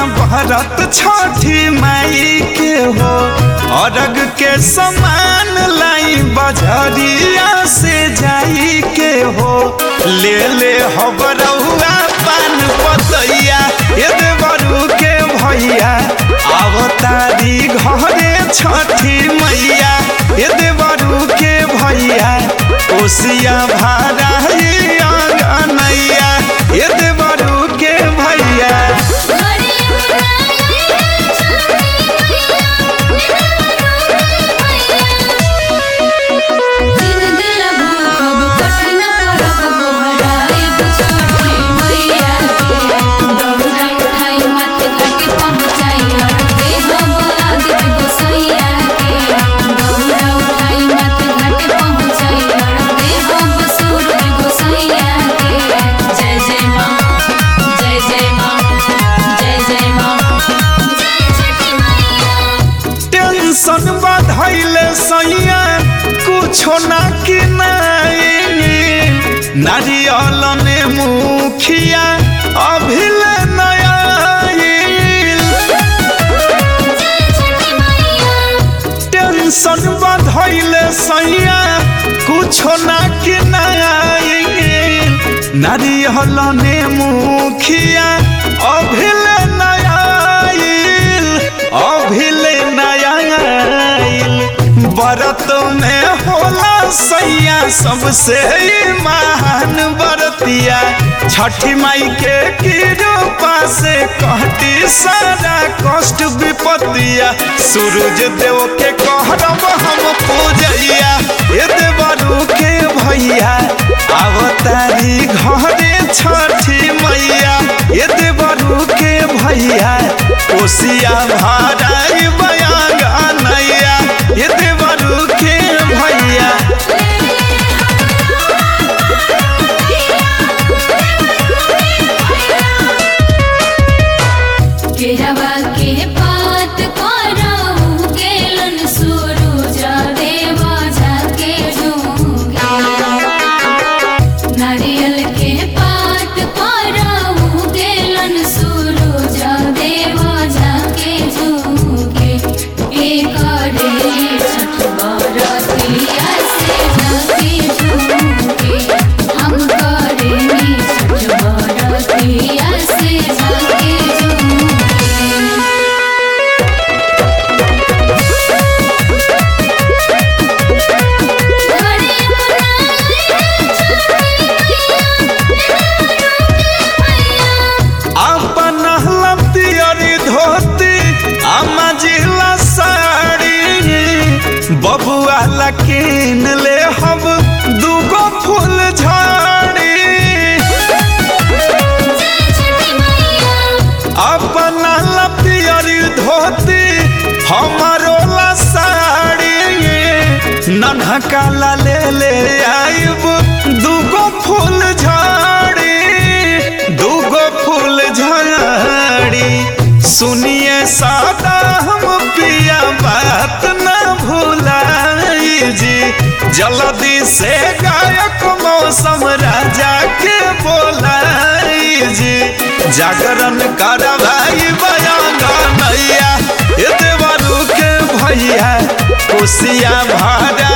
भरत छठी माई के हो अरग के समान लाई बजरिया से जाई के हो ले ले हबरौआ पान पतैया ए देवरू के भैया अवतारी घरे छठी मैया ए देवरू के भैया ओसिया भारा अंगनैया ए देवरू के भैया घरे बुलाए छठी मैया दिन दिल भूखब कठिन परब गोहराए छठी मैया के दौड़ा उठाई मत घाटे पहुँचाई अड़ते हम आदित गोसैया के दौड़ा उठाई मत घाटे पहुँचाई अड़ते हम सूरज गोसैया के जय जय माँ जय जय माँ जय जय माँ जय छठी मैया टेंशन बढ़ैले सैया कुछो ना किनाई नारियल ने मुखिया अभिले नयाईल छठी मैया टेंशन बढ़ैले सैया कुछो ना किनाई नारियल ने मुखिया अभिले नयाईल अभिले नयाईल बरत में होला सैया सबसे ही महान बरतिया छठी माई के कृपा से कहती सारा कष्ट विपत्तिया सूरज देव के कहरब हम पूजैया ए देवरू के भैया अवतारी घरे छठी मैया ए देवरू के भैया ओसिया भाराई बयान नैया ए देवरू के भैया केरवा के पात करहु गेलन सूरज देवा जाके डूंगे नारियल के पात करहु गेलन सूरज देवा जाके डूंगे एक रे छठ बरतिया से जाके डूंगे हम करेनी छठ बरतिया से जाके डूंगे घरे बुलाए अपन हलतियरी धोती अम्मा जिला साड़ी बबुआ लकीन ले हम दूगो फूल झाड़ी अपन हलतियरी धोती हमारो ला साड़ी नन्हका ला ले ले आइब दूगो फूल झाड़ी दूगो फूल झाड़ी सुनिए सादा हम पिया बात न भूलाई जी जल्दी से गायक मौसम राजा के बोलाई जी जागरण करवाई बयान नैया ए देवरू के भैया कोसिया भाड़ा